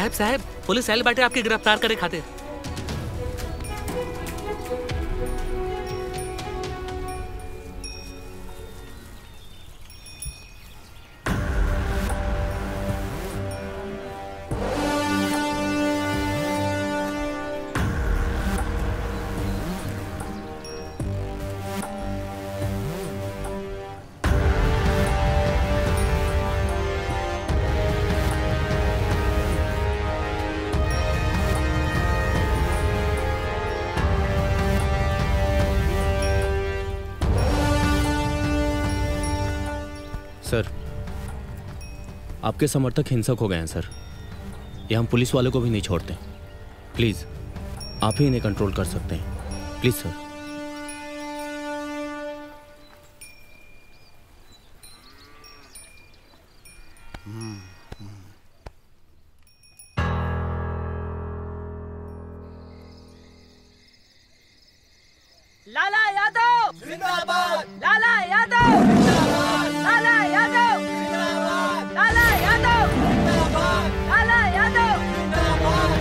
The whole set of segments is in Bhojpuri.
साहब साहब पुलिस आयल बाटे आपके गिरफ्तार करे खातिर सर आपके समर्थक हिंसक हो गए हैं सर ये हम पुलिस वालों को भी नहीं छोड़ते प्लीज़ आप ही इन्हें कंट्रोल कर सकते हैं प्लीज़ सर लाला यादव जिंदाबाद लाला यादव जिंदाबाद लाला यादव जिंदाबाद लाला यादव जिंदाबाद लाला यादव जिंदाबाद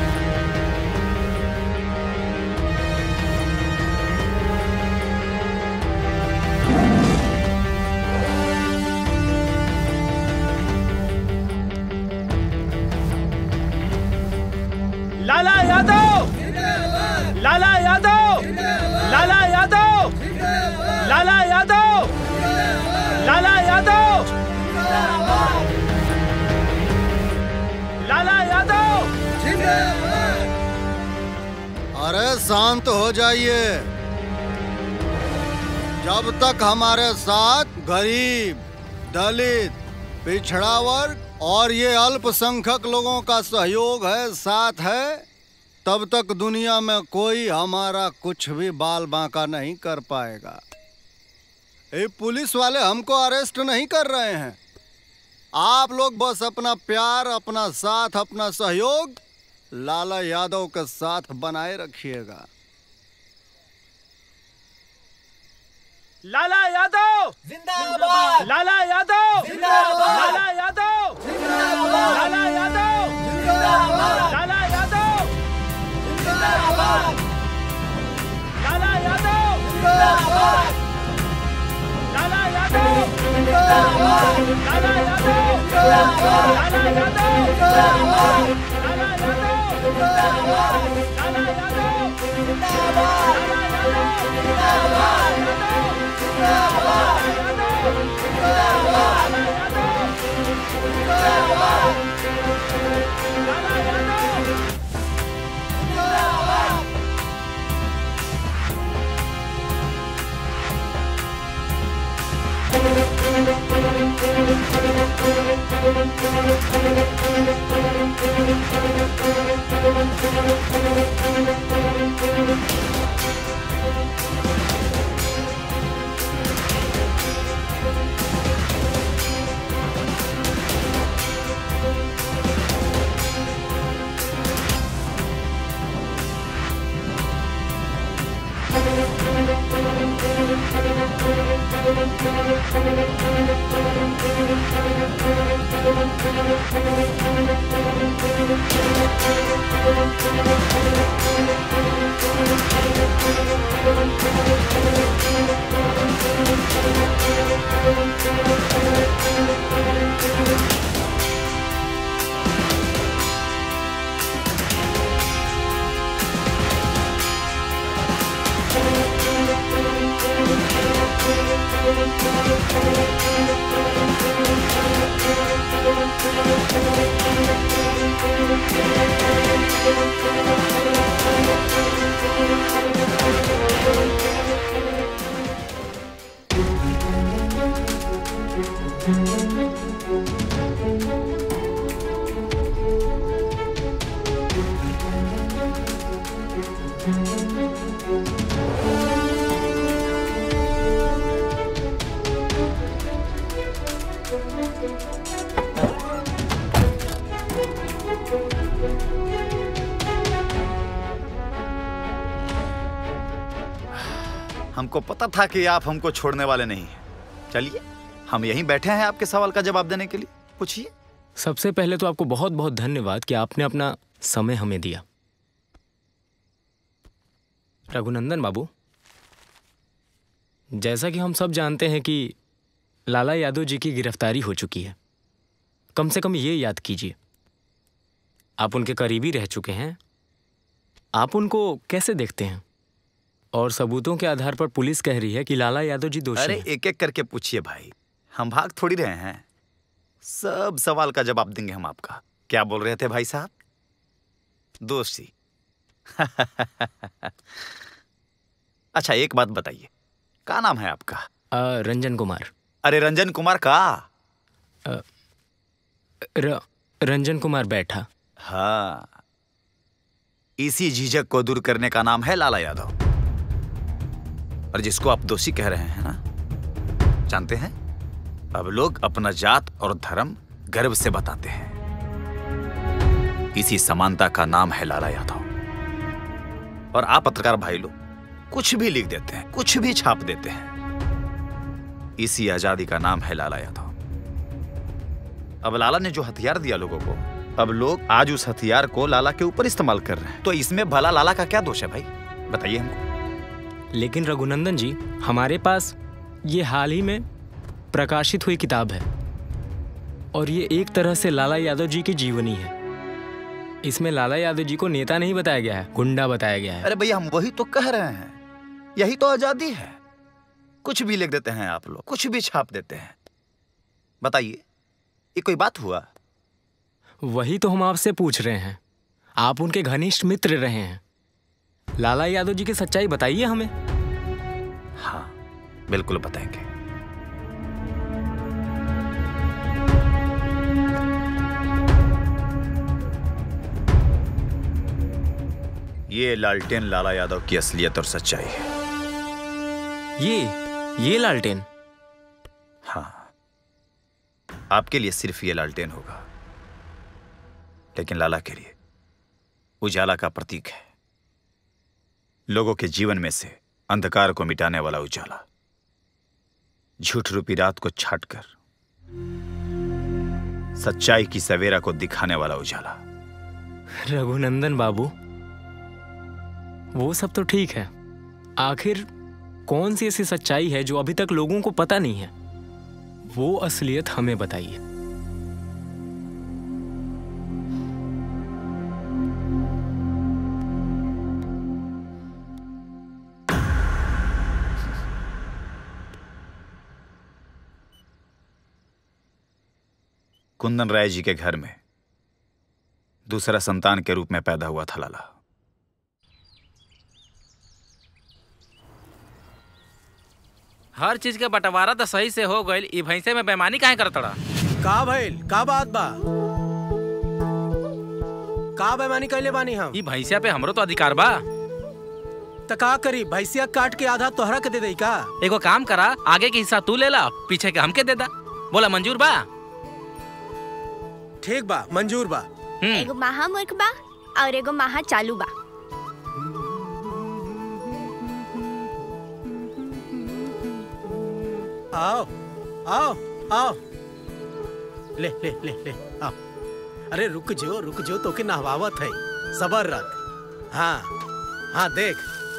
लाला यादव लाला यादव लाला यादव लाला यादव लाला यादव लाला यादव अरे शांत हो जाइए जब तक हमारे साथ गरीब दलित पिछड़ा वर्ग और ये अल्पसंख्यक लोगों का सहयोग है साथ है तब तक दुनिया में कोई हमारा कुछ भी बाल बांका नहीं कर पाएगा ये पुलिस वाले हमको अरेस्ट नहीं कर रहे हैं आप लोग बस अपना प्यार अपना साथ अपना सहयोग लाला यादव के साथ बनाए रखिएगा लाला यादव जिंदाबाद लाला यादव जिंदाबाद लाला यादव जिंदाबाद लाला यादव जिंदाबाद लाला यादव जिंदाबाद लाला यादव जिंदाबाद लाला यादव जिंदाबाद लाला यादव जिंदाबाद लाला यादव जिंदाबाद लाला यादव जिंदाबाद लाला यादव जिंदाबाद जिंदाबाद हमको पता था कि आप हमको छोड़ने वाले नहीं हैं चलिए हम यहीं बैठे हैं आपके सवाल का जवाब देने के लिए पूछिए सबसे पहले तो आपको बहुत बहुत धन्यवाद कि आपने अपना समय हमें दिया रघुनंदन बाबू जैसा कि हम सब जानते हैं कि लाला यादव जी की गिरफ्तारी हो चुकी है कम से कम ये याद कीजिए आप उनके करीबी रह चुके हैं आप उनको कैसे देखते हैं और सबूतों के आधार पर पुलिस कह रही है कि लाला यादव जी दोषी अरे हैं। एक एक करके पूछिए भाई हम भाग थोड़ी रहे हैं सब सवाल का जवाब देंगे हम आपका क्या बोल रहे थे भाई साहब दोषी अच्छा एक बात बताइए क्या नाम है आपका अ, रंजन कुमार अरे रंजन कुमार का र, रंजन कुमार बैठा हाँ इसी झिझक को दूर करने का नाम है लाला यादव और जिसको आप दोषी कह रहे हैं ना जानते हैं अब लोग अपना जात और धर्म गर्व से बताते हैं इसी समानता का नाम है लाला यादव और आप पत्रकार भाई लोग कुछ भी लिख देते हैं कुछ भी छाप देते हैं इसी आजादी का नाम है लाला यादव अब लाला ने जो हथियार दिया लोगों को अब लोग आज उस हथियार को लाला के ऊपर इस्तेमाल कर रहे हैं तो इसमें भला लाला का क्या दोष है भाई बताइए हमको लेकिन रघुनंदन जी हमारे पास ये हाल ही में प्रकाशित हुई किताब है और ये एक तरह से लाला यादव जी की जीवनी है इसमें लाला यादव जी को नेता नहीं बताया गया है गुंडा बताया गया है अरे भैया हम वही तो कह रहे हैं यही तो आजादी है कुछ भी लिख देते हैं आप लोग कुछ भी छाप देते हैं बताइए ये कोई बात हुआ वही तो हम आपसे पूछ रहे हैं आप उनके घनिष्ठ मित्र रहे हैं लाला यादव जी की सच्चाई बताइए हमें हाँ बिल्कुल बताएंगे ये लालटेन लाला यादव की असलियत और सच्चाई है ये ये लालटेन हाँ आपके लिए सिर्फ ये लालटेन होगा लेकिन लाला के लिए उजाला का प्रतीक है लोगों के जीवन में से अंधकार को मिटाने वाला उजाला झूठ रूपी रात को छाटकर सच्चाई की सवेरा को दिखाने वाला उजाला रघुनंदन बाबू वो सब तो ठीक है आखिर कौन सी ऐसी सच्चाई है जो अभी तक लोगों को पता नहीं है वो असलियत हमें बताइए कुंदन राय जी के घर में दूसरा संतान के रूप में पैदा हुआ था लाला हर चीज के बंटवारा तो सही से हो गईल ई भैंसे में बेमानी काहे करत रहा का भइल का बात बा का बेमानी कैले बानी हम ई भैंसिया पे हमरो तो अधिकार बा त का करी भैंसिया काट के आधा तोहरा के दे दई का एगो काम करा आगे के हिस्सा तू ले ला पीछे के हमके दे दा बोला मंजूर बा ठीक बा मंजूर बा हम्म एगो महा मूर्ख बा और एगो महा चालू बा आओ आओ आओ ले ले ले ले आओ अरे रुक जो रुक जो तो के नहवावत है सबर रख हाँ हाँ देख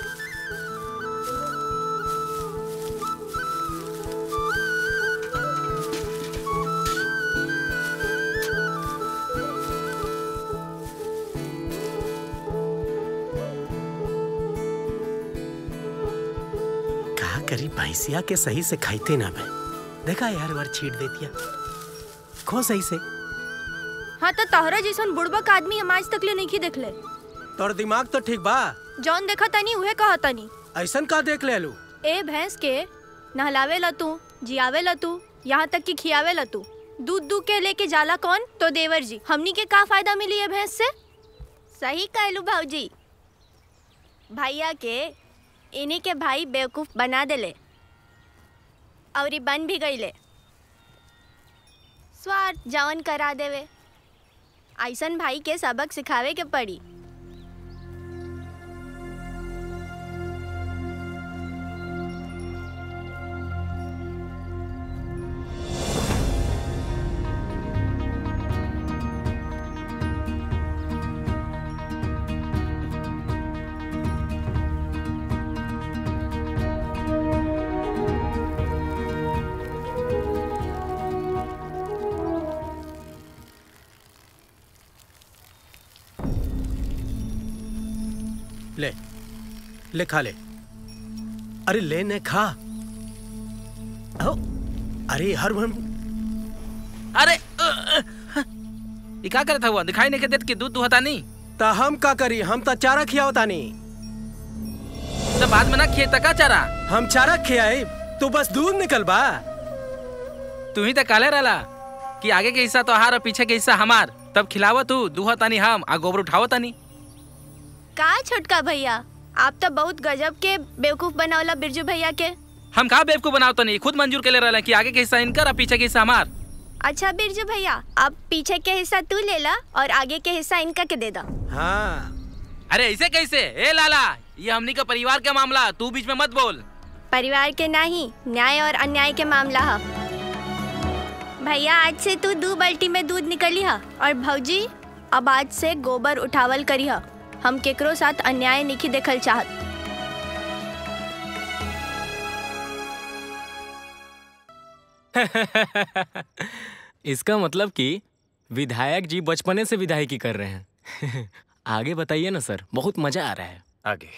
का करी भैंसिया के सही से खाइते ना भाई देखा यार बार छीट दे दिया खो सही से हाँ तो तोहरा जैसन बुड़बक आदमी हम आज तक ले नहीं देखले तोर दिमाग तो ठीक बा जौन देखा तनी उहे कहा तनी ऐसन का देख ले लू ए भैंस के नहलावे ला तू जियावे ला तू यहाँ तक कि खियावे ला तू दूध दूध के लेके जाला कौन तो देवर जी हमनी के का फायदा मिली है भैंस से सही कहलू भाऊजी भैया के इन्हीं के भाई बेवकूफ बना देले और ई बन भी गईले स्वार्थ जवन करा देवे ऐसन भाई के सबक सिखावे के पड़ी ले ले खा ले अरे ले ने खा आओ अरे हर हम अरे अ, अ, ये का करता हुआ दिखाई नहीं के देत कि दूध दुहता नहीं ता हम का करी हम ता चारा खियाओ तानी तो बाद में ना खिए तका चारा हम चारा खियाए तू बस दूध निकल बा तू ही तो काले रहला कि आगे के हिस्सा तो हार और पीछे के हिस्सा हमार तब खिलावत तू दुहा तानी हम आ गोबर उठावो तानी का छोटका भैया आप तो बहुत गजब के बेवकूफ बनावला बिरजू भैया के हम कहा बेवकूफ बनाओ तनी खुद मंजूर के ले रहा कि आगे के हिस्सा इनकर और पीछे के हिस्सा हमार अच्छा बिरजू भैया अब पीछे के हिस्सा तू ले ला और आगे के हिस्सा इनका के दे दा हाँ अरे ऐसे कैसे ए लाला ये हमनी का परिवार का मामला तू बीच में मत बोल परिवार के नहीं न्याय और अन्याय के मामला है भैया आज से तू दो बाल्टी में दूध निकली है और भौजी अब आज से गोबर उठावल करी है हम केकरो साथ अन्याय नहीं देखल चाहत इसका मतलब कि विधायक जी बचपने से विधायकी कर रहे हैं आगे बताइए ना सर बहुत मजा आ रहा है आगे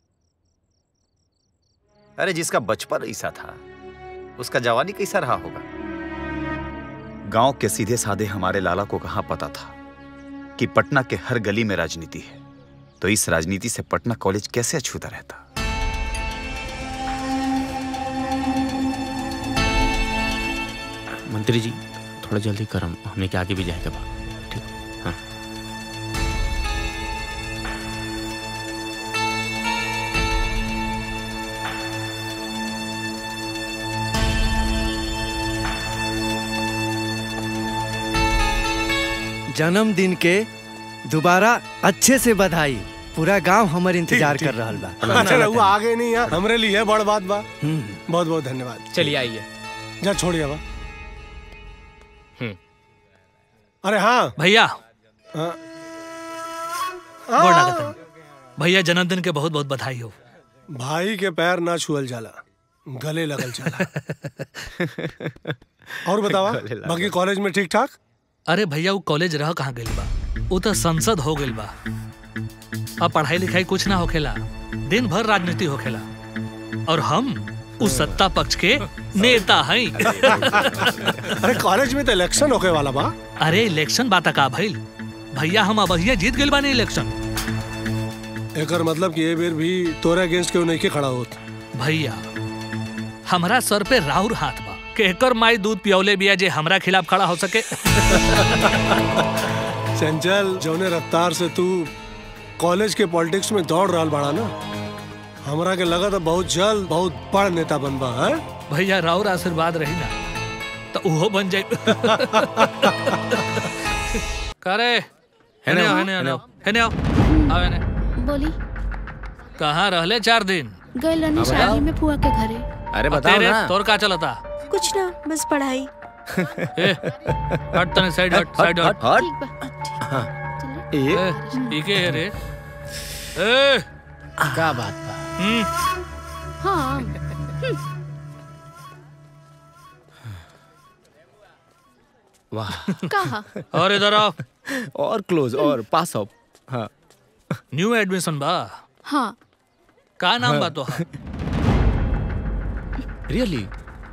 अरे जिसका बचपन ऐसा था उसका जवानी कैसा रहा होगा गांव के सीधे साधे हमारे लाला को कहां पता था कि पटना के हर गली में राजनीति है तो इस राजनीति से पटना कॉलेज कैसे अछूता रहता मंत्री जी थोड़ा जल्दी करम हमने के आगे भी जाएगा बा ठीक हाँ जन्मदिन के दोबारा अच्छे से बधाई पूरा गांव हमर इंतजार कर रहा बा अच्छा रहुआ आगे नहीं है हमरे लिए बड़ बात बा हम्म। बहुत बहुत धन्यवाद चलिए आइए जा छोड़िए बा हम्म। अरे हाँ भैया हाँ। गोड़ लागत हन। भैया जन्मदिन के बहुत बहुत बधाई हो भाई के पैर ना छुअल जाला गले लगल जाला और बतावा गले लगल। बाकी कॉलेज में ठीक ठाक अरे भैया वो कॉलेज रह कहाँ गइल बा वो तो संसद हो गइल बा अब पढ़ाई लिखाई कुछ ना होखेला दिन भर राजनीति होखेला और हम उस सत्ता पक्ष के नेता हैं अरे कॉलेज में तो इलेक्शन होके वाला बा अरे इलेक्शन बात का भइल भैया हम अब जीत गइल बानी इलेक्शन एकर मतलब कि ये बेर भी तोरे अगेंस्ट क्यों नहीं के खड़ा होत भैया हमरा सर पे राहुर हाथ बा के एकर माई दूध पियौले बिया जे हमरा खिलाफ खड़ा हो सके चंचल जौने रफ्तार से तू कॉलेज के पॉलिटिक्स में दौड़ रहा बाड़ा ना हमरा के लगा था बहुत जल्द बहुत बड़ नेता बनबा है भैया राउर आशीर्वाद रही ना तो उहो बन जाए करे हेने आओ हेने आओ हेने आओ आओ हेने बोली कहाँ रहले चार दिन गए रहनी शादी में फुआ के घरे अरे और बताओ तेरे ना तोर का चलता कुछ ना बस पढ़ाई ए हट तने साइड हट साइड हट ठीक बा ए ई के है रे ए का बात बा हम्म हाँ वाह कहा और इधर आओ और क्लोज और पास अप हाँ न्यू एडमिशन बा हाँ का नाम हाँ। बा तो रियली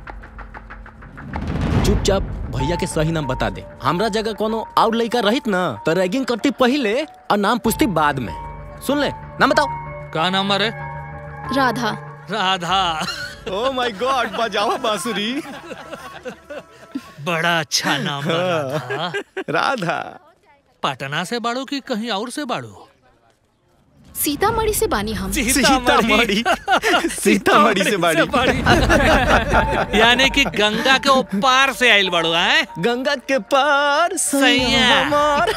चुपचाप भैया के सही नाम बता दे हमरा जगह कोनो और लड़का रहित ना तो रैगिंग करती पहले और नाम पूछती बाद में सुन ले नाम बताओ का नाम है Radha Radha oh my god बजाओ बांसुरी बड़ा अच्छा नाम बा राधा राधा पटना से बाड़ू की कहीं और से बाड़ू सीतामढ़ी से बानी हम सीतामढ़ी सीतामढ़ी से बाड़ी यानी कि गंगा के ऊपर से आइल बाड़ू हैं गंगा के पार सैया हमार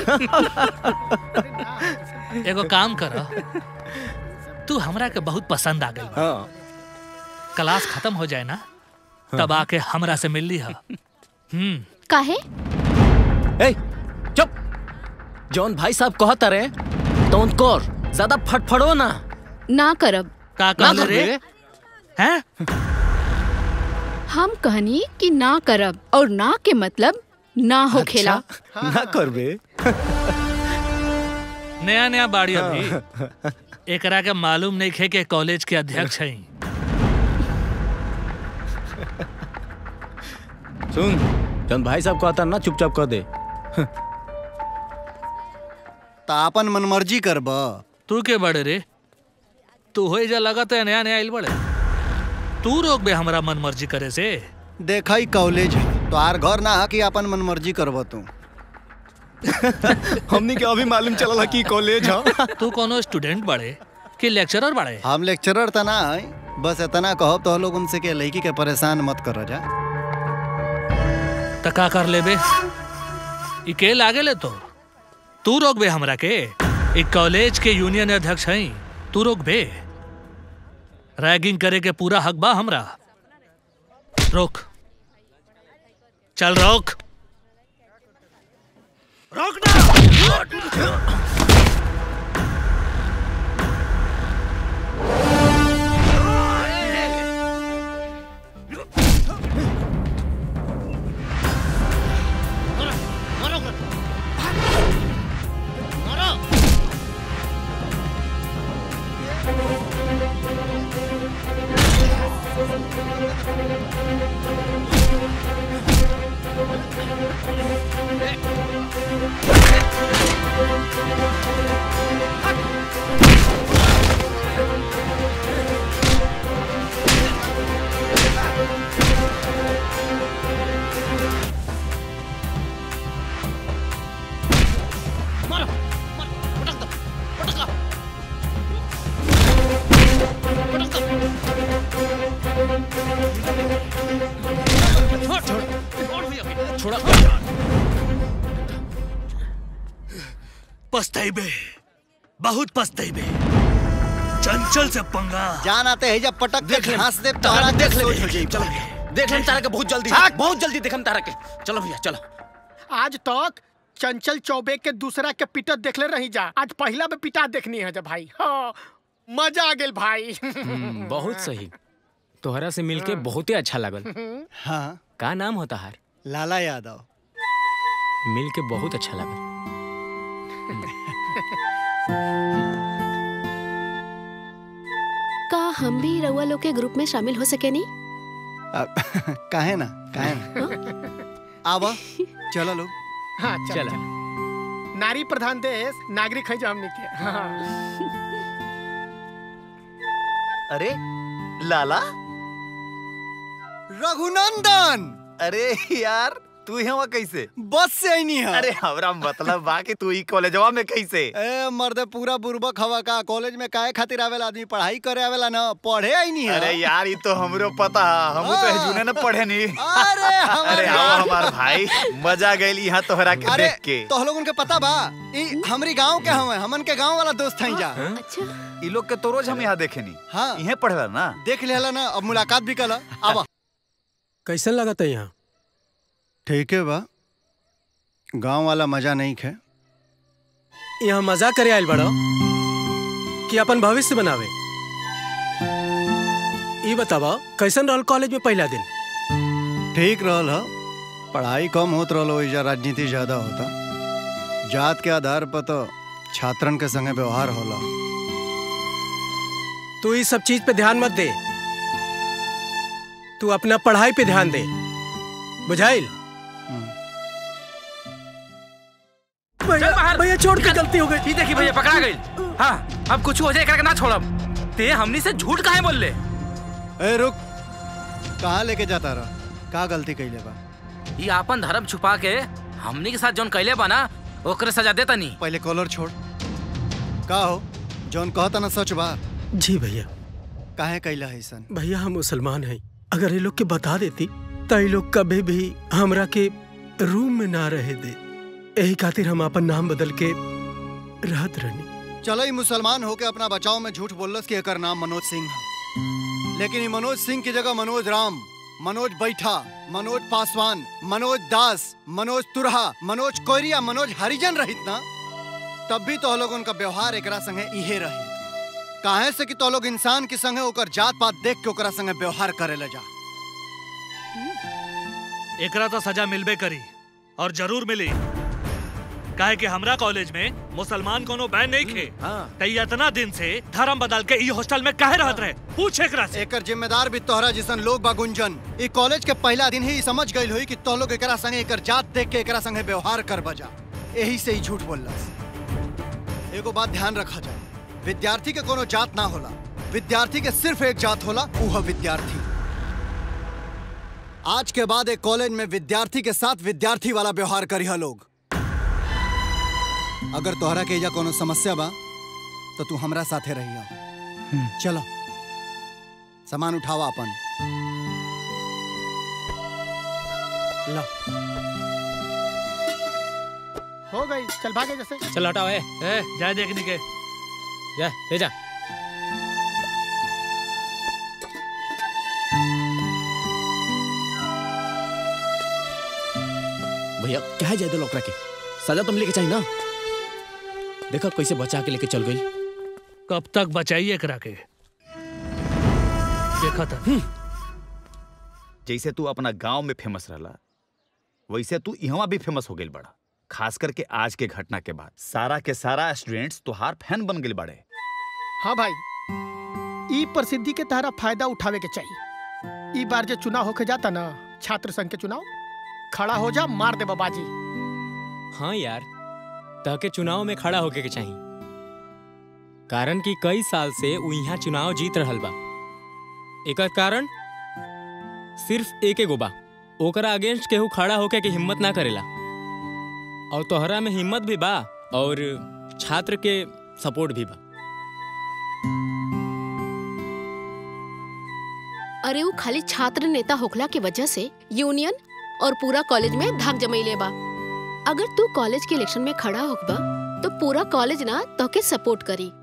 एगो काम कर तू हमरा के बहुत पसंद आ गई हाँ क्लास खत्म हो जाए ना तब आके हमरा से मिल ली हा हम्म काहे ए चुप जौन भाई साहब कहता रहे तो कर ज्यादा फटफड़ो ना ना करब का ना कहले रे करबे। हैं हम कहनी कि ना करब और ना के मतलब ना हो खेला ना करबे नया नया बाड़ी अभी एकरा के मालूम नहीं खे के कॉलेज के अध्यक्ष हैं सुन चंद भाई साहब कहता ना चुपचाप कर दे तो अपन मनमर्जी करब तू के बड़े रे तू हो जा लगा तो नया नया आइल बड़े तू रोक बे हमरा मन मर्जी करे से देखा ही कॉलेज है तो आर घर ना है कि अपन मनमर्जी करब तू हमनी के अभी मालूम चलल कि कॉलेज है तू कोनो स्टूडेंट बड़े कि लेक्चरर बड़े हम लेक्चरर त ना है बस इतना कहब तो लोग उनसे के लड़की के परेशान मत कर जा त का कर लेबे ई के लागे ले तो तू रोक बे हमरा के ई कॉलेज के यूनियन अध्यक्ष हैं तू रोक बे रैगिंग करे के पूरा हक बा हमरा रोक चल रोक रोक पछताइबे बहुत पछताइबे चंचल से पंगा जान आते है जब पटक देख ले घास दे तारा देख ले सोच हो जाई चलो देख ले तारा के बहुत जल्दी भाग। बहुत जल्दी देखम तारा के चलो भैया चलो आज तक चंचल चौबे के दूसरा के पिटत देखले रही जा आज पहला में पिटा देखनी है जा भाई हाँ मजा आ गेल भाई हम्म, बहुत सही तोहरा से मिलके बहुत ही अच्छा लगल हाँ का नाम होता हार लाला यादव मिलके बहुत अच्छा लगल का हम भी रउआ लोग के ग्रुप में शामिल हो सके नहीं काहे ना काहे ना आवा चलो लोग हाँ चल चला। चल। नारी प्रधान देश नागरिक है जो हमने के हाँ। अरे लाला रघुनंदन अरे यार तू यहाँ कैसे बस से आई नहीं है अरे हमरा मतलब बा कि तू ई कॉलेजवा में कैसे ए मर्द पूरा बुर्बक हवा का कॉलेज में काहे खातिर आवेला आदमी पढ़ाई करे आवेला ना पढ़े आई नहीं है अरे यार ये तो हमरो पता है हम तो जुने न पढ़े नहीं अरे हमार अरे आओ हमार भाई मजा गइल यहाँ तोहरा के अरे देख के तो लोग उनके पता बा ई हमरी गांव के हवे हमन के गांव वाला दोस्त हैं जा अच्छा ई लोग के तो रोज हम यहाँ देखे नहीं हाँ इहे पढ़ेला ना देख लेला ना अब मुलाकात भी कला आवा कैसन लगता है यहाँ ठीक है बा गांव वाला मजा नहीं खे यहाँ मजा करे आयल बड़ो कि अपन भविष्य बनावे ई बतावा कैसन रहल कॉलेज में पहला दिन ठीक रहल ह पढ़ाई कम होत रहल ओइजा राजनीति ज्यादा होता जात के आधार पर तो छात्रन के संगे व्यवहार होला तू इस सब चीज पे ध्यान मत दे तू अपना पढ़ाई पे ध्यान दे बुझाइल चल बाहर भैया छोड़ के गलती हो गई ई देखी भैया पकड़ा गई हाँ अब कुछ हो जाए करके ना छोड़ब ते हमनी से झूठ काहे बोल ले ए रुक कहाँ लेके जाता रहा का गलती कैले बा ई आपन धर्म छुपा के हमनी के साथ जौन कैले बा ना ओकरे सजा देता नहीं पहले कॉलर छोड़ का हो जौन कहता ना सच बा जी भैया काहे कैला है सन भैया हम मुसलमान हैं अगर ये लोग के बता देती तो ये लोग कभी भी हमरा के रूम में ना रहे दे यही खातिर हम अपन नाम बदल के रहत रहनी चलो ही मुसलमान होके अपना बचाव में झूठ बोलस कि एकर नाम मनोज सिंह है लेकिन ये मनोज सिंह की जगह मनोज राम मनोज बैठा मनोज पासवान मनोज दास मनोज तुरहा मनोज कोयरिया मनोज हरिजन रहित ना तब भी तो लोग उनका व्यवहार एकरा संगे इहे रही काहे से कि तो लोग इंसान के संगे ओकर जात पात देख के ओकरा संगे व्यवहार करे ले जा एकरा तो सजा मिलबे करी और जरूर मिली काहे कि हमरा कॉलेज में मुसलमान कोनो बैन नहीं खे तई इतना दिन से धर्म बदल के ई हॉस्टल में काहे रहत रहे पूछ एकरा से एकर जिम्मेदार भी तोहरा जिसन लोग बा गुंजन ई कॉलेज के पहला दिन ही ई समझ गइल होई कि तो लोग एकरा संगे एकर जात देख के एकरा संगे व्यवहार कर बजा यही से ही झूठ बोललस एगो बात ध्यान रखा जाए विद्यार्थी के कोनो जात ना होला विद्यार्थी के सिर्फ एक जात होला ऊ है विद्यार्थी आज के बाद एक कॉलेज में विद्यार्थी के साथ विद्यार्थी वाला व्यवहार करिहा लोग अगर तोहरा के एजा कोनो समस्या बा तो तू हमरा साथे रहिया चलो सामान उठावा अपन लो हो गई चल भागे जैसे चल हटाओ ए ए जाए देखने के जा ले जा भैया क्या जाए दो लोकरा के सजा तुम लेके चाहिए ना देखा कैसे बचा के लेके चल गई कब तक बचाइए करा के देखा था जैसे तू अपना गांव में फेमस रहला वैसे तू यहाँ भी फेमस हो गई बड़ा खास करके आज के घटना के बाद सारा के सारा स्टूडेंट्स तुहार फैन बन गए बड़े हाँ भाई ई प्रसिद्धि के तहरा फायदा उठावे के चाहिए ई बार जो चुनाव होके जाता ना छात्र संघ के चुनाव खड़ा हो जा मार दे बाबाजी हाँ यार ताके चुनाव में खड़ा होके के चाहिए कारण कि कई साल से उ यहाँ चुनाव जीत रहल बा एकर कारण सिर्फ एक एगो बा ओकरा अगेंस्ट केहू खड़ा होके के हिम्मत ना करेला और तोहरा में हिम्मत भी बा और छात्र के सपोर्ट भी बा अरे वो खाली छात्र नेता होखला के वजह से यूनियन और पूरा कॉलेज में धाक जमैले बा अगर तू कॉलेज के इलेक्शन में खड़ा होखबा तो पूरा कॉलेज ना तोके सपोर्ट करी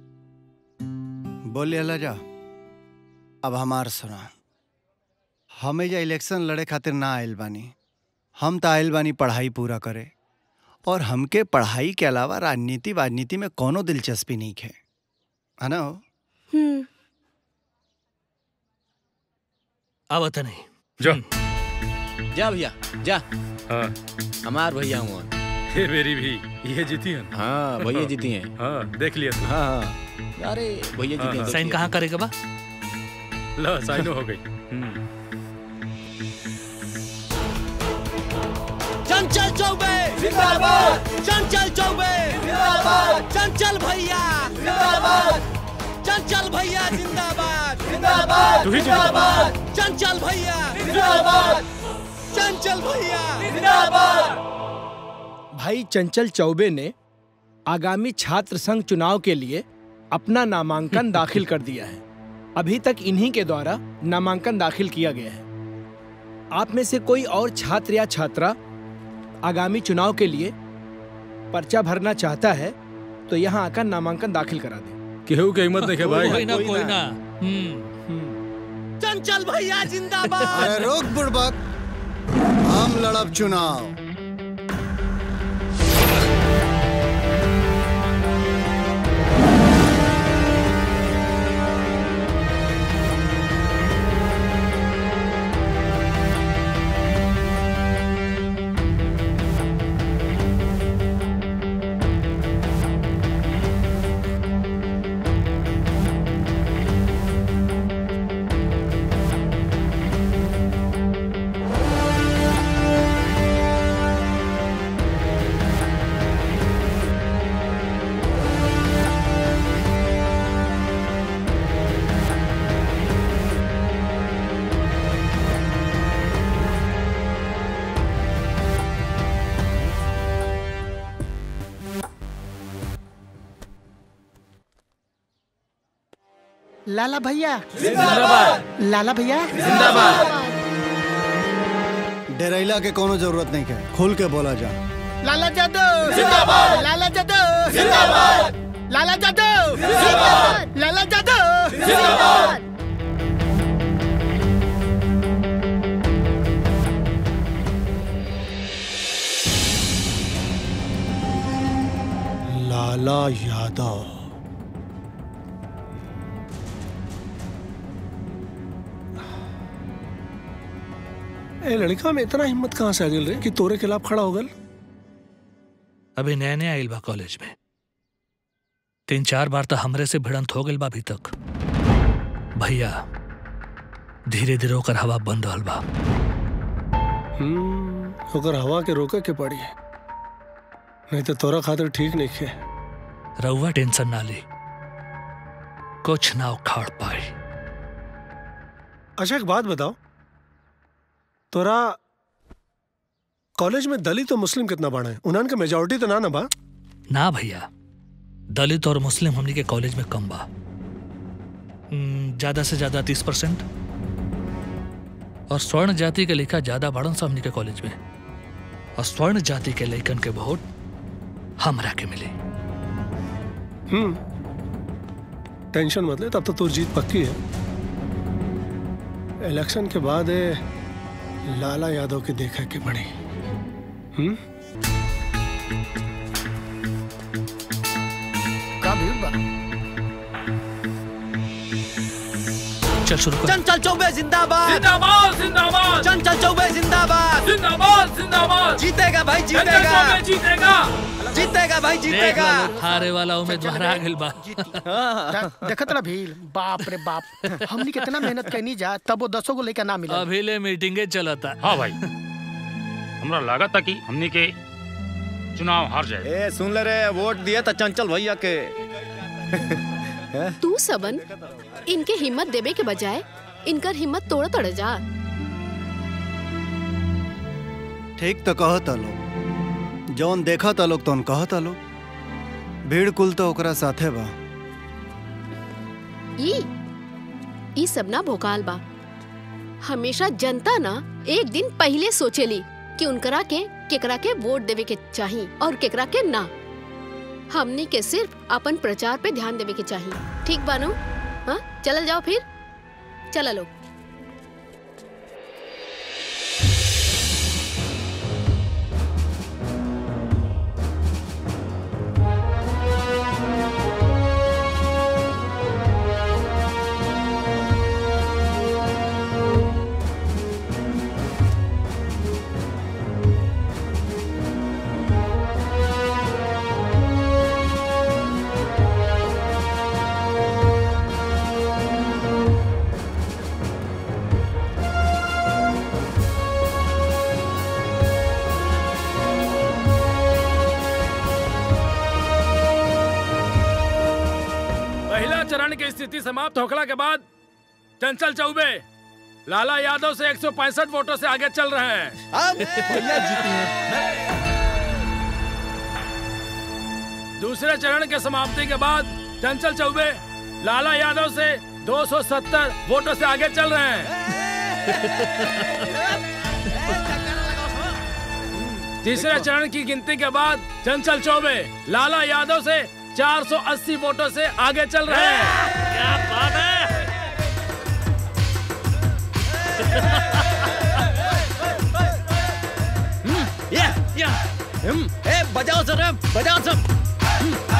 बोलिए लजा अब हमार सुना हमें ये इलेक्शन लड़े खातिर ना आयल बानी हम तो आयल बानी पढ़ाई पूरा करे और हमके पढ़ाई के अलावा राजनीति वाजनीति में कोनो दिलचस्पी नहीं है है ना हम्म अब तो नहीं जा जा भैया जा हाँ हमार भैया हुआ ये मेरी भी ये जीती है हाँ भैया जीती हैं हाँ देख लिया तू हाँ हाँ अरे भैया जीती हैं साइन देखिए। कहाँ करेगा बा लो साइनो हो गई हम्म चंचल चौबे जिंदाबाद चंचल चौबे जिंदाबाद चंचल भैया जिंदाबाद चंचल भैया जिंदाबाद जिंदाबाद तू ही जिंदाबाद। चंचल भैया जिंदाबाद चंचल भैया जिंदाबाद भाई चंचल चौबे ने आगामी छात्र संघ चुनाव के लिए अपना नामांकन दाखिल कर दिया है अभी तक इन्हीं के द्वारा नामांकन दाखिल किया गया है आप में से कोई और छात्र या छात्रा आगामी चुनाव के लिए पर्चा भरना चाहता है तो यहाँ आकर नामांकन दाखिल करा दे केहू के हिम्मत नहीं है भाई कोई ना कोई ना चंचल भैया जिंदाबाद अरे रोक बुड़बक हम लड़ब चुनाव लाला भैया जिंदाबाद। लाला भैया डेरैला के कोनो जरूरत नहीं है खुल के बोला जा लाला जादव जिंदाबाद। लाला जादव जिंदाबाद। लाला जादव जिंदाबाद। लाला जादव जिंदाबाद। लाला यादव ए लड़का में इतना हिम्मत कहाँ से आ गल रे कि तोरे खिलाफ खड़ा हो गल अभी नया नया आइल बा कॉलेज में तीन चार बार तो हमरे से भिड़ंत हो गइल बा अभी तक भैया धीरे धीरे ओकर हवा बंद रहल बा हम्म, ओकर हवा के रोके के पड़ी नहीं तो तोरा खातिर ठीक नहीं है रउआ टेंशन ना ली कुछ ना उखाड़ पाई अच्छा एक बात बताओ तोरा कॉलेज में दलित और मुस्लिम कितना बड़ा है उन्हन के मेजोरिटी तो ना ना बा ना भैया दलित और मुस्लिम हमनी के कॉलेज में कम बा हम्म, ज्यादा से ज्यादा तीस परसेंट और स्वर्ण जाति के लेखा ज्यादा बढ़न सा हमनी के कॉलेज में और स्वर्ण जाति के लेखन के वोट हमरा के मिले हम्म टेंशन मत ले तब तो तू जीत पक्की है इलेक्शन के बाद ये लाला यादव के देखा के बड़ी हम्म का भीड़ बा चल शुरू कर चंचल चौबे जिंदाबाद जिंदाबाद जिंदाबाद चंचल चौबे जिंदाबाद जिंदाबाद जिंदाबाद जीतेगा भाई चंचल जीतेगा चौबे जीतेगा जीतेगा भाई जीतेगा हारे वाला उम्मीदवार आ गइल बा दा- देखत रहा भीड़ बाप रे बाप हमनी कितना मेहनत करनी जा तब वो दसों को लेकर ना मिला अभी ले मीटिंगे चलता हाँ भाई हमरा लागत था कि हमनी के चुनाव हार जाए ए सुन ले रे वोट दिए तो चंचल भैया के तू सबन इनके हिम्मत देवे के बजाय इनकर हिम्मत तोड़ तोड़ जा ठीक तो कहता लोग जौन देखा था लोग तौन कहता लोग भीड़ कुल तो ओकरा साथे बा ई ई सब ना भोकाल बा हमेशा जनता ना एक दिन पहले सोचेली कि उनकरा के केकरा के वोट देवे के चाही और केकरा के ना हमनी के सिर्फ अपन प्रचार पे ध्यान देवे के चाही ठीक बानो हाँ चलल जाओ फिर चला लो पहला चरण की स्थिति समाप्त होखला के बाद चंचल चौबे लाला यादव से 165 वोटों से आगे चल रहे हैं अब भैया जीती हैं दूसरे चरण के समाप्ति के बाद चंचल चौबे लाला यादव से 270 वोटों से आगे चल रहे हैं तीसरे चरण की गिनती के बाद चंचल चौबे लाला यादव से 480 वोटों से आगे चल रहे हैं क्या बात है या या हम ए बजाओ सर बजाओ सब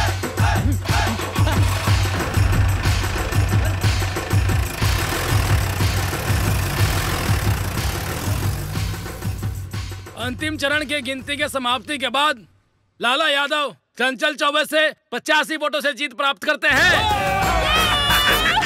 अंतिम चरण की गिनती के समाप्ति के बाद लाला यादव चंचल चौबे से पचासी वोटों से जीत प्राप्त करते हैं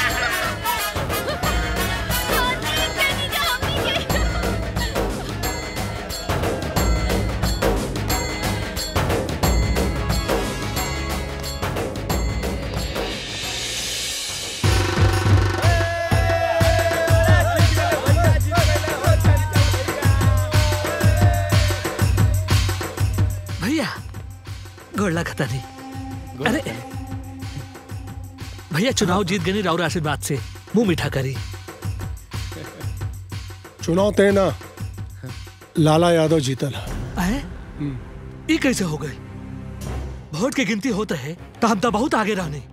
भैया गोड़ लगता नहीं अरे भैया चुनाव जीत गए राउर आशीर्वाद से मुंह मीठा करी चुनाव तय ना लाला यादव जीतल है ये कैसे हो गए वोट की गिनती होता है तो हम तो बहुत आगे रहने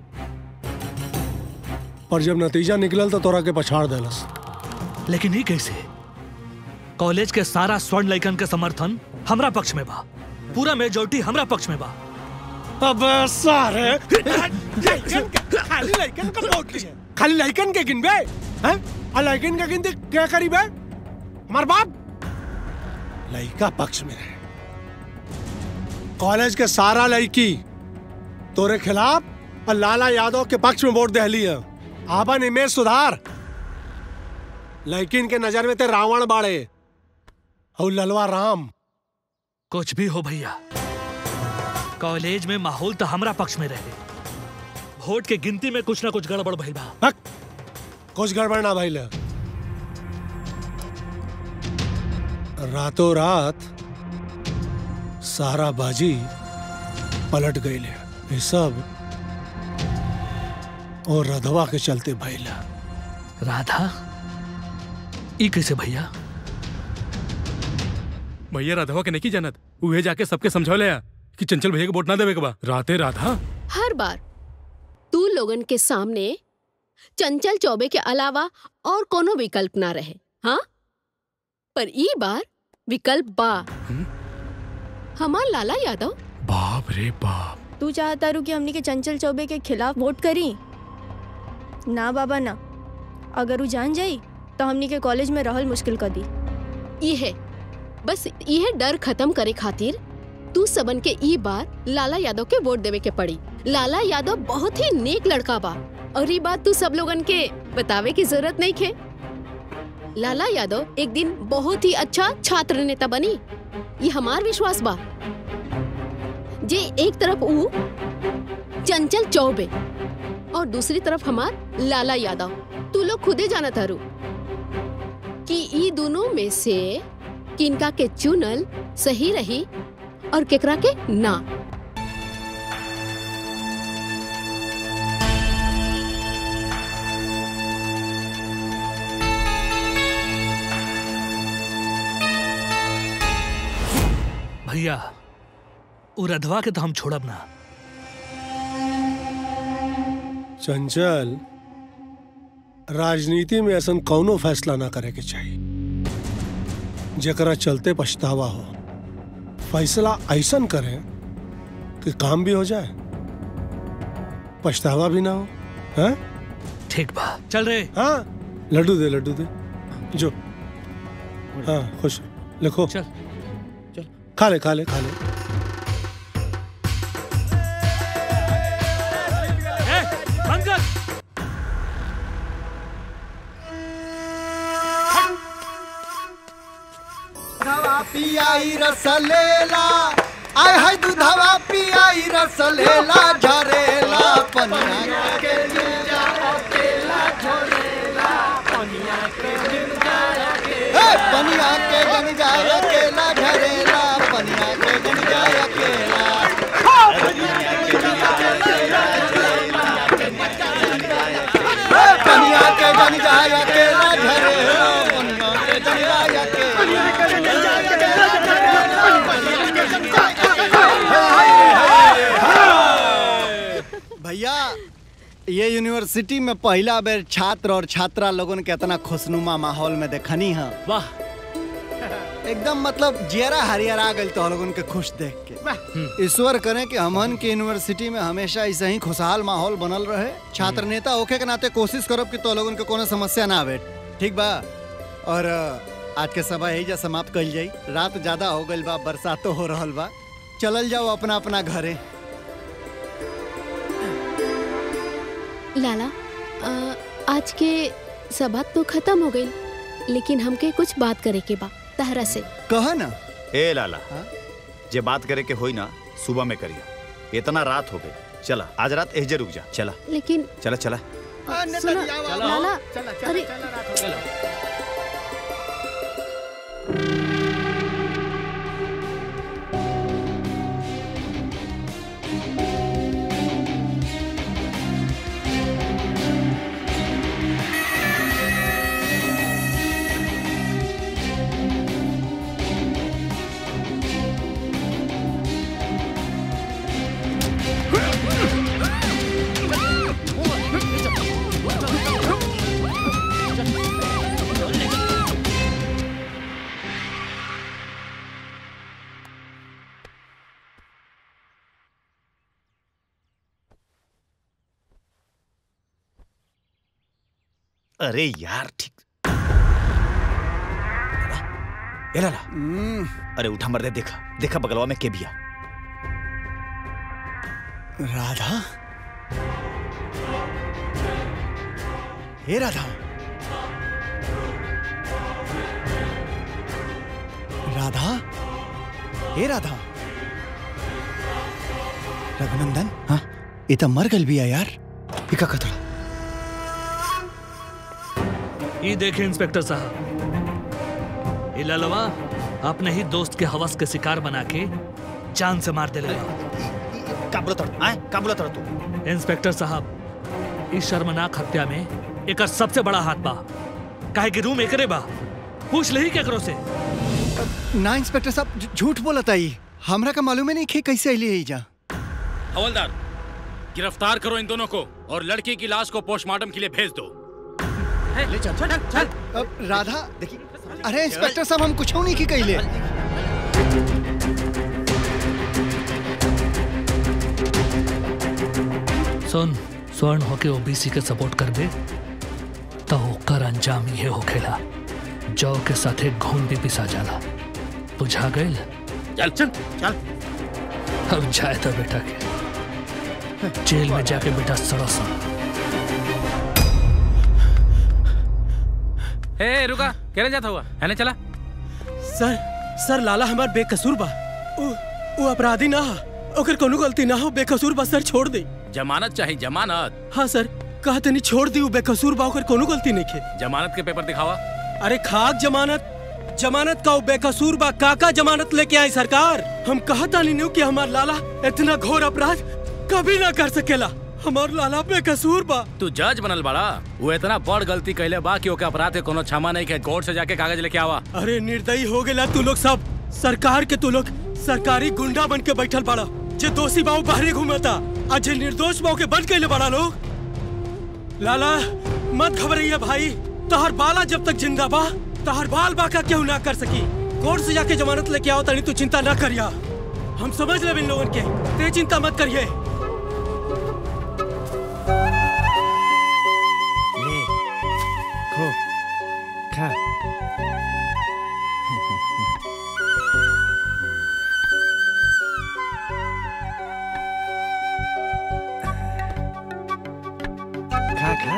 पर जब नतीजा निकलल तो तोरा के पछाड़ देलस लेकिन ये कैसे कॉलेज के सारा स्वर्ण लैकन के समर्थन हमरा पक्ष में बा पूरा मेजोरिटी हमरा पक्ष में बा अब सारे लइकन के- खाली लइकन का वोट लिए खाली लइकन के गिनबे हैं आ लइकन के गिनती क्या करीबे हमार बाप लइका पक्ष में रहे कॉलेज के सारा लड़की तोरे खिलाफ और लाला यादव के पक्ष में वोट दहली है आपन इमेज सुधार लेकिन के नजर में ते रावण बाड़े और ललवा राम कुछ भी हो भैया कॉलेज में माहौल तो हमरा पक्ष में रहे वोट के गिनती में कुछ ना कुछ गड़बड़ भइल बा कुछ गड़बड़ ना भाई रातों रात सारा बाजी पलट गई ले ये सब और रधवा के चलते भैला राधा ई कैसे भैया भैया राधवा के नहीं जानत उहे जाके सबके समझौले आ कि चंचल भैया के वोट ना देवे के बा राते राधा हर बार तू लोगन के सामने चंचल चौबे के अलावा और कोनो विकल्प ना रहे हाँ पर ई बार विकल्प बा हमार लाला यादव बाप रे बाप तू चाहता रू कि हमनी के चंचल चौबे के खिलाफ वोट करी ना बाबा ना अगर वो जान जाई तो हमनी के कॉलेज में रहल मुश्किल कर दी ये बस यह डर खत्म करे खातिर तू सबन के ई बार लाला यादव के वोट देवे के पड़ी लाला यादव बहुत ही नेक लड़का बा और ये बात तू सब लोगन के बतावे की जरूरत नहीं खे लाला यादव एक दिन बहुत ही अच्छा छात्र नेता बनी ये हमार विश्वास बा जे एक तरफ ऊ चंचल चौबे और दूसरी तरफ हमार लाला यादव तू लोग खुदे जाना थारू कि ई दोनों में से किनका के चुनल सही रही और केकरा के ना भैया उ रधवा के तो हम छोड़ब ना चंचल राजनीति में ऐसा कौनो फैसला ना करे के चाहिए जकरा चलते पछतावा हो फैसला ऐसा करे कि काम भी हो जाए पछतावा भी ना हो हैं ठीक बा चल रे हाँ लड्डू दे लड्डू दे जो हाँ खुश लिखो चल चल खा ले खा ले खा ले ए, बंद कर दूधवा पियाई रस लेला आय हाय दूधवा पियाई रस लेला झरेला पनिया के गिरजा अकेला झरेला पनिया के गिरजा अकेला ए पनिया के गंजा अकेला झरेला पनिया के गंजा अकेला पनिया के गंजा अकेला झरेला पनिया के गंजा भैया ये यूनिवर्सिटी में पहला बेर छात्र और छात्रा लोगन के इतना खुशनुमा माहौल में देखनी है वाह एकदम मतलब जियरा हरियर आ गई तो लोगन के खुश देख के ईश्वर करे कि हमन के यूनिवर्सिटी में हमेशा ऐसे ही खुशहाल माहौल बनल रहे छात्र नेता होके के नाते कोशिश करब कि तो लोगन के कोनो समस्या ना आवे ठीक बा और अ, आज के सभा यही जा समाप्त कइल जाई रात ज्यादा हो गइल बा बरसातो हो रहल बा चलल जाओ अपना अपना घरे लाला आ, आज के सभा तो खत्म हो गई लेकिन हमके कुछ बात करे के बा तहरा से कह ना ए लाला जे बात करे के होई ना सुबह में करिया इतना रात हो गई चला आज रात एहजे रुक जा चला लेकिन चला चला सुनो लाला अरे अरे यार ठीक ए लाला अरे उठा मर दे देखा देखा बगलवा में के बिया राधा हे राधा राधा हे राधा रघुनंदन हाँ ये तो मर गल भी है यार इका खतरा ये देखे इंस्पेक्टर साहब ये ललवा अपने ही दोस्त के हवस के शिकार बना के जान से मार दे का बोलत रह आए का बोलत रह तू इंस्पेक्टर साहब इस शर्मनाक हत्या में एक सबसे बड़ा हाथ बा काहे कि रूम एकरे बा पूछ ले ही केकरो से ना इंस्पेक्टर साहब झ- झूठ बोलत आई हमरा का मालूम है नहीं कि कैसे अली है जा हवलदार गिरफ्तार करो इन दोनों को और लड़की की लाश को पोस्टमार्टम के लिए भेज दो ले चल चल चल अब राधा देखी अरे इंस्पेक्टर साहब हम कुछ नहीं की कैले सुन स्वर्ण होके ओबीसी के सपोर्ट कर दे तो ओकर अंजाम ये होखेला जौ के साथे घून भी पिसा जाला बुझा गइल चल चल चल अब जाए तो बेटा के जेल में जाके बेटा सड़सा हे रुका केने जाता हुआ है चला सर सर लाला हमार बेकसूर बा उ, उ अपराधी ना हा ओकर कोनो गलती ना हो बेकसूर बा सर छोड़ दे जमानत चाहिए जमानत हाँ सर कहा तनी छोड़ दी उ बेकसूर बा ओकर कोनो गलती नहीं खे जमानत के पेपर दिखावा अरे खाक जमानत जमानत का उ बेकसूर बा काका जमानत लेके आई सरकार हम कहा तानी नु कि हमार लाला इतना घोर अपराध कभी ना कर सकेला हमार लाला बेकसूर बा तू जज बनल बड़ा वो इतना बड़ गलती कैले बा कि ओके अपराध के कोनो क्षमा नहीं के कोर्ट से जाके कागज लेके आवा अरे निर्दयी हो गेला तू लोग सब सरकार के तू लोग सरकारी गुंडा बन के बैठल बाड़ा जे दोषी बाऊ बाहरी घूमता आज जे निर्दोष बाऊ के बंद कैले बाड़ा लोग लाला मत घबराइए भाई तहर बाला जब तक जिंदा बा तहर बाल बाका क्यों ना कर सकी कोर्ट से जाके जमानत लेके आओ तनी तू चिंता ना करिया हम समझ ले इन लोगन के ते चिंता मत करिए ले खो खा खा खा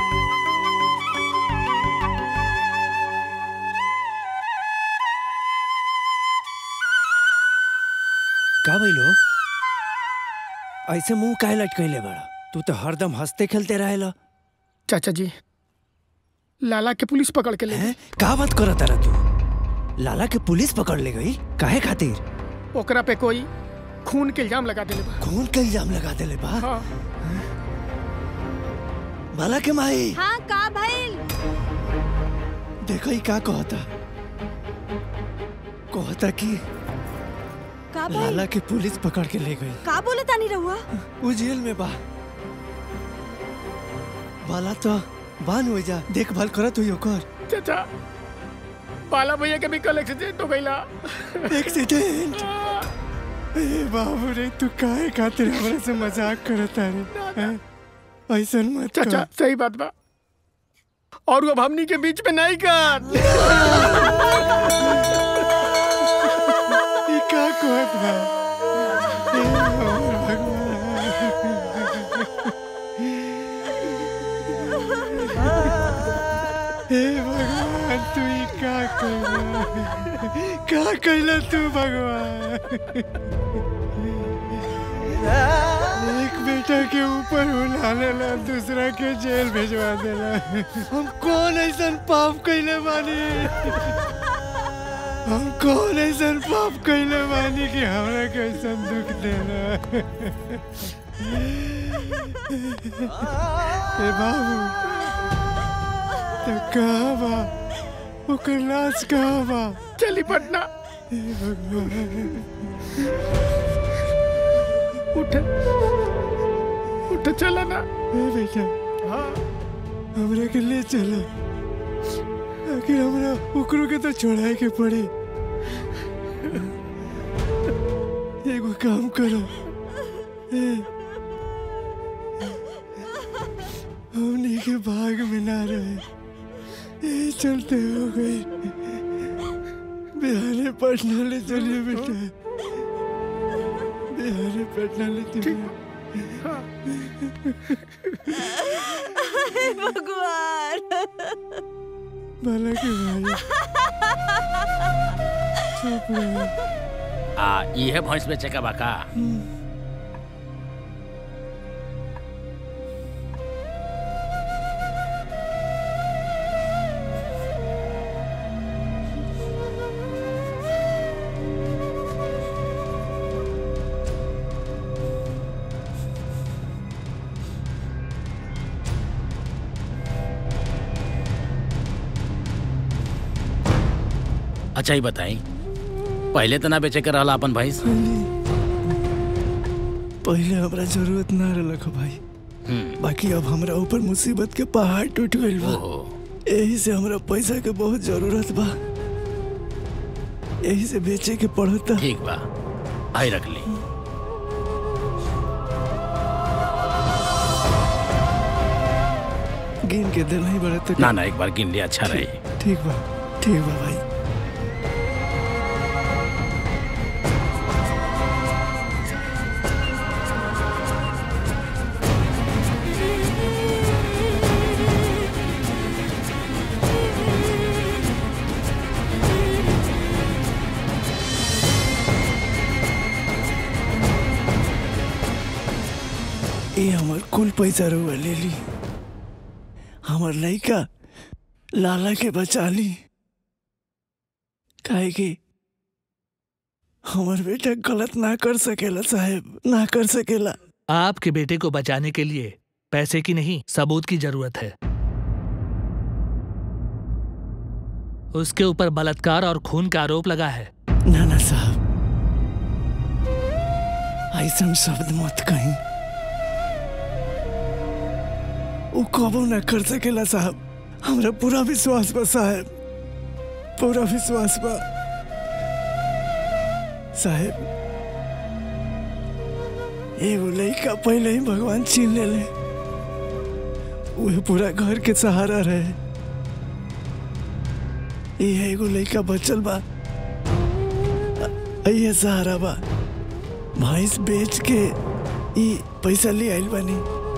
का भइलो ऐसे मुंह काहे लटकैले बड़ा तू तो हरदम हंसते खेलते रहेला चाचा जी लाला के पुलिस पकड़ के ले गई। का बात करत रहा तू लाला के पुलिस पकड़ ले गई काहे खातिर ओकरा पे कोई खून के इल्जाम लगा देले बा खून का इल्जाम लगा देले बा हाँ बाला के माई हाँ का भइल देखो ही का कहता कहता कि का लाला के पुलिस पकड़ के ले गई का बोले तानी रहुआ वो जेल में बा बाला तो बान हो जा देखभाल करत हुई ओकर चाचा बाला भैया के भी कल एक्सीडेंट हो गईला एक्सीडेंट ए बाबू रे तू काहे खातिर हमरा से मजाक करत रे हैं? ऐसन मत कर। चाचा सही बात बा और वो हमनी के बीच में नहीं कर ई का कहत बा ए हमर भगवान हे भगवान तू ई का कैला का कैला तू भगवान एक बेटा के ऊपर उला लेला दूसरा के जेल भेजवा देला हम कौन ऐसा पाप कैले बानी हम कौन ऐसा पाप कैले बानी कि हमरा कैसा दुख देला ए बाबू तो कहाँ बा ओकर लाश कहाँ बा चली पटना हे भगवान उठ उठ चला ना ए बेटा हाँ हमरा के ले चलो आखिर हमरा ओकरो के तो छोड़ाए के पड़े एगो काम करो ए, हमनी के भाग में ना रहे यही चलते हो गई बिहारे पटना ले चलिए बेटा बिहारे पटना ले चलिए हे भगवान भला के भाई चुप रहो आ ये भैंस बेचे का बाका अच्छा ही बताई पहले तो ना बेचे के रहला अपन भैंस पहले हमरा जरूरत ना रहलक हो भाई बाकी अब हमरा ऊपर मुसीबत के पहाड़ टूट गइल बा यही से हमरा पैसा के बहुत जरूरत बा यही से बेचे के पड़ता ठीक बा आई रख ली गिन के दिल नहीं बढ़ा तो ना ना एक बार गिन लिया अच्छा रही ठीक बा ठीक बा भाई ये हमार कुल पैसा रुआ ले ली हमार लड़का लाला के बचा ली काहे कि हमार बेटा गलत ना कर सकेला साहेब ना कर सकेला आपके बेटे को बचाने के लिए पैसे की नहीं सबूत की जरूरत है उसके ऊपर बलात्कार और खून का आरोप लगा है ना ना साहब ऐसा शब्द मत कहीं वो कबो ना कर सकेला साहब हमरा पूरा विश्वास बा साहब पूरा विश्वास बा साहब एगो लड़का पहले ही भगवान छीन ले ले वह पूरा घर के सहारा रहे ये एगो लड़का बचल बा ये सहारा बा भैंस बेच के ई पैसा ले आइल बानी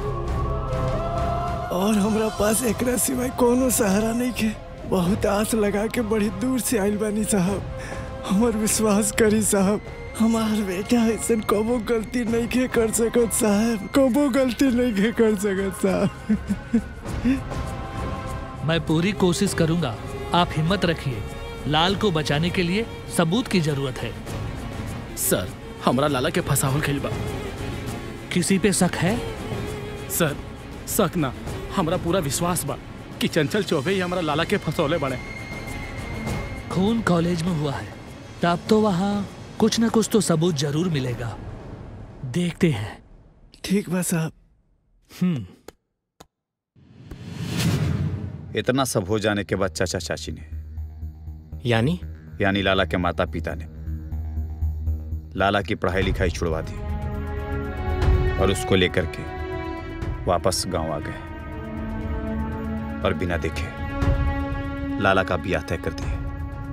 और हमरा पास एकरा सिवाय कोनो सहारा नहीं के बहुत आस लगा के बड़ी दूर से आइल बानी साहब हमर विश्वास करी साहब हमार बेटा ऐसा कबो गलती नहीं के कर सकत साहब कबो गलती नहीं के कर सकत साहब मैं पूरी कोशिश करूंगा आप हिम्मत रखिए लाल को बचाने के लिए सबूत की जरूरत है सर हमरा लाला के फसावल गइल बा किसी पे शक है सर शक ना हमरा पूरा विश्वास बा कि चंचल चौबे ही हमरा लाला के फसौले बड़े खून कॉलेज में हुआ है तब तो वहाँ कुछ ना कुछ तो सबूत जरूर मिलेगा देखते हैं ठीक बा साहब हम्म इतना सब हो जाने के बाद चाचा चाची ने यानी यानी लाला के माता पिता ने लाला की पढ़ाई लिखाई छुड़वा दी और उसको लेकर के वापस गांव आ गए और बिना देखे लाला का ब्याह तय कर दिया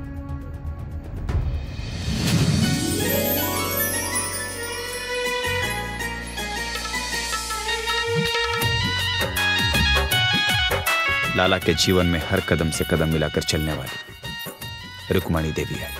लाला के जीवन में हर कदम से कदम मिलाकर चलने वाली रुक्मणी देवी है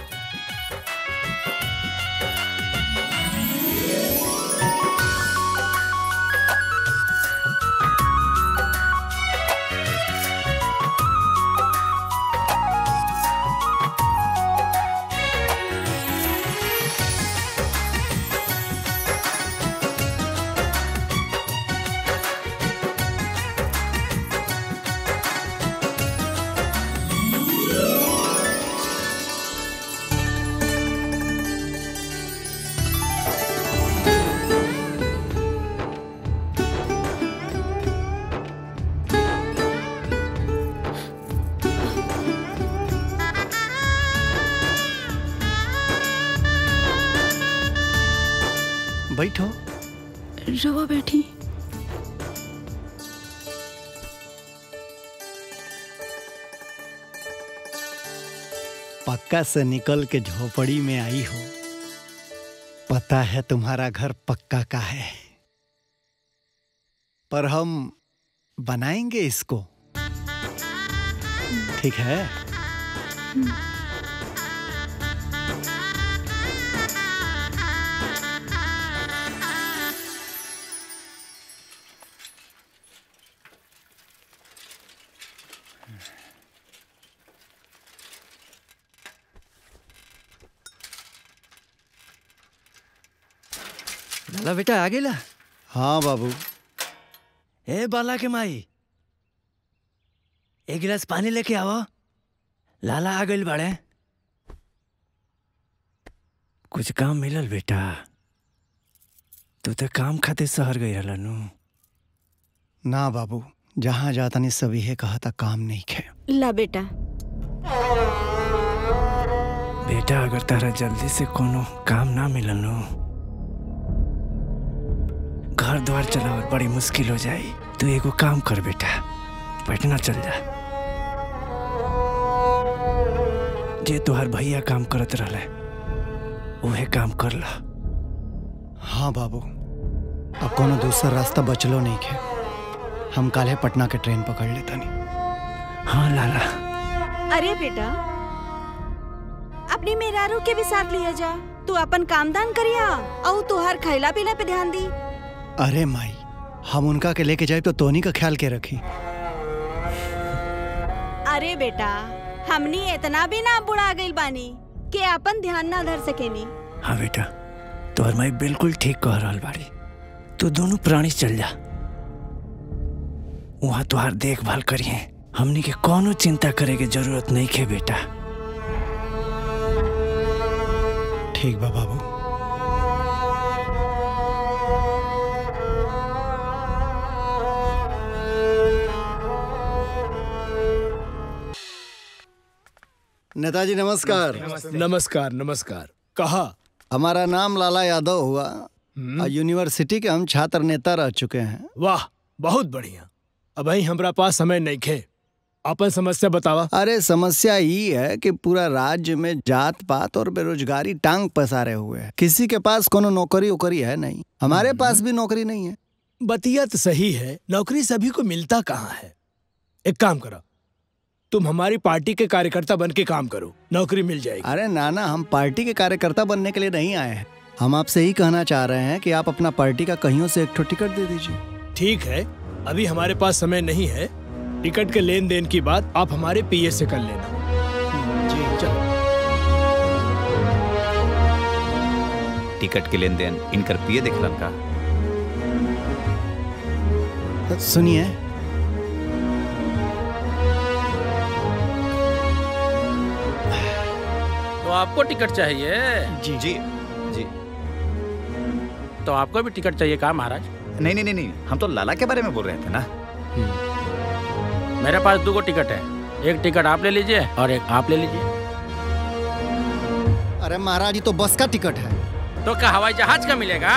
बैठो रवा बैठी पक्का से निकल के झोपड़ी में आई हो पता है तुम्हारा घर पक्का का है पर हम बनाएंगे इसको ठीक है लाला बेटा आ गेला हाँ बाबू ए बाला के माई एक गिलास पानी लेके आओ लाला आ गइल बाड़े कुछ काम मिलल बेटा तू तो काम खातिर शहर गई रहला नु ना बाबू जहाँ जाता नहीं सभी है कहा था काम नहीं खे ला बेटा बेटा अगर तारा जल्दी से कोनो काम ना मिलल नु घर द्वार चलावल बड़ी मुश्किल हो जाई तू एगो काम कर बेटा पटना चल जा जे तोहर भैया काम करत रहले उहे काम कर ला हाँ बाबू अब कोनो दूसरा रास्ता बचलो नहीं खे हम काले पटना के ट्रेन पकड़ लेता नहीं हाँ लाला अरे बेटा अपनी मेहरारू के भी साथ लिया जा तू अपन काम दान करिया और तुहार खैला पीला पे ध्यान दी अरे माई हम उनका के लेके जाए तो तोनी का ख्याल के रखी अरे बेटा हमनी इतना भी ना बुढ़ा गइल बानी कि अपन ध्यान ना धर सकेनी हाँ बेटा तोहर माई बिल्कुल ठीक कह रहल बाड़ी तू दोनों प्राणी चल जा वहाँ तुहार देखभाल करिए हमनी के कोनो चिंता करे के जरूरत नहीं खे बेटा ठीक बा बाबू नेताजी नमस्कार नमस्कार नमस्कार कहा हमारा नाम लाला यादव हुआ और यूनिवर्सिटी के हम छात्र नेता रह चुके हैं वाह बहुत बढ़िया अब ही हमरा पास समय नहीं खे अपन समस्या बतावा अरे समस्या ये है कि पूरा राज्य में जात पात और बेरोजगारी टांग पसारे हुए है किसी के पास कोनो नौकरी वोकरी है नहीं हमारे पास भी नौकरी नहीं है बतिया तो सही है नौकरी सभी को मिलता कहाँ है एक काम करो तुम हमारी पार्टी के कार्यकर्ता बन के काम करो नौकरी मिल जाएगी अरे नाना हम पार्टी के कार्यकर्ता बनने के लिए नहीं आए हैं हम आपसे ही कहना चाह रहे हैं कि आप अपना पार्टी का कहीं से एक ठो टिकट दे दीजिए ठीक है अभी हमारे पास समय नहीं है टिकट के लेन देन की बात आप हमारे पीए से कर लेना जी चलो टिकट के लेन देन इनकर पिए देखलन का सुनिए तो आपको टिकट चाहिए जी जी जी तो आपको भी टिकट चाहिए कहा महाराज नहीं नहीं नहीं नहीं हम तो लाला के बारे में बोल रहे थे ना मेरे पास दो गो टिकट है एक टिकट आप ले लीजिए और एक आप ले लीजिए अरे महाराज ये तो बस का टिकट है तो क्या हवाई जहाज का मिलेगा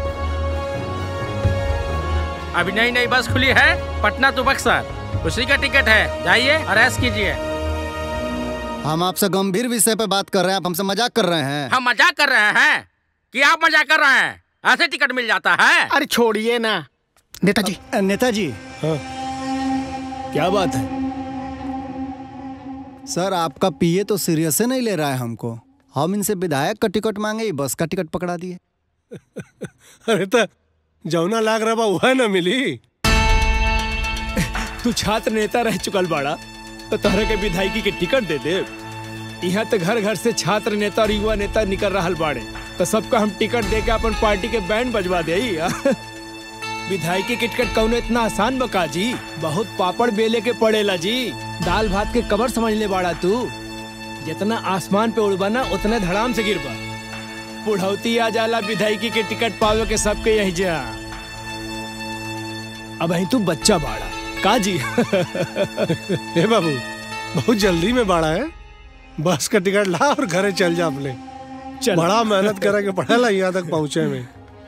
अभी नई नई बस खुली है पटना टू बक्सर उसी का टिकट है जाइए और ऐश कीजिए हम आपसे गंभीर विषय पे बात कर रहे हैं आप हमसे मजाक कर रहे हैं हम मजाक कर रहे हैं कि आप मजाक कर रहे हैं ऐसे टिकट मिल जाता है अरे छोड़िए ना नेताजी नेताजी हाँ क्या बात है सर आपका पीए तो सीरियस से नहीं ले रहा है हमको हम इनसे विधायक का टिकट मांगे ही बस का टिकट पकड़ा दिए अरे तो जौना लाग रहा बा वह ना मिली तू छात्र नेता रह चुकल बाड़ा तो तोहरा के विधायकी के टिकट दे दे यहाँ तो घर घर से छात्र नेता और युवा नेता निकल रहा बाड़े तो सबका हम टिकट दे के अपन पार्टी के बैंड बजवा दे विधायकी के टिकट कौनो इतना आसान बका जी बहुत पापड़ बेले के पड़ेला जी दाल भात के कबर समझ ले बाड़ा तू जितना आसमान पे उड़बा ना उतने धड़ाम से गिरबा बुढ़ौती आ जाला विधायकी के टिकट पावे के सबके यही जा अब तू बच्चा बाड़ा का जी हे बाबू बहुत जल्दी में बाड़ा है बस का टिकट ला और घरे चल जा अपने चल। बड़ा मेहनत करेंगे पढ़ेला यहाँ तक पहुँचे में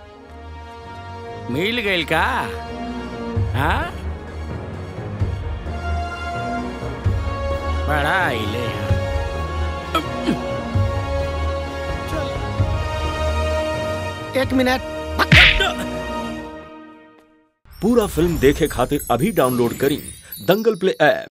मिल गई का हाँ बड़ा आइले एक मिनट पूरा फिल्म देखे खातिर अभी डाउनलोड करी दंगल प्ले ऐप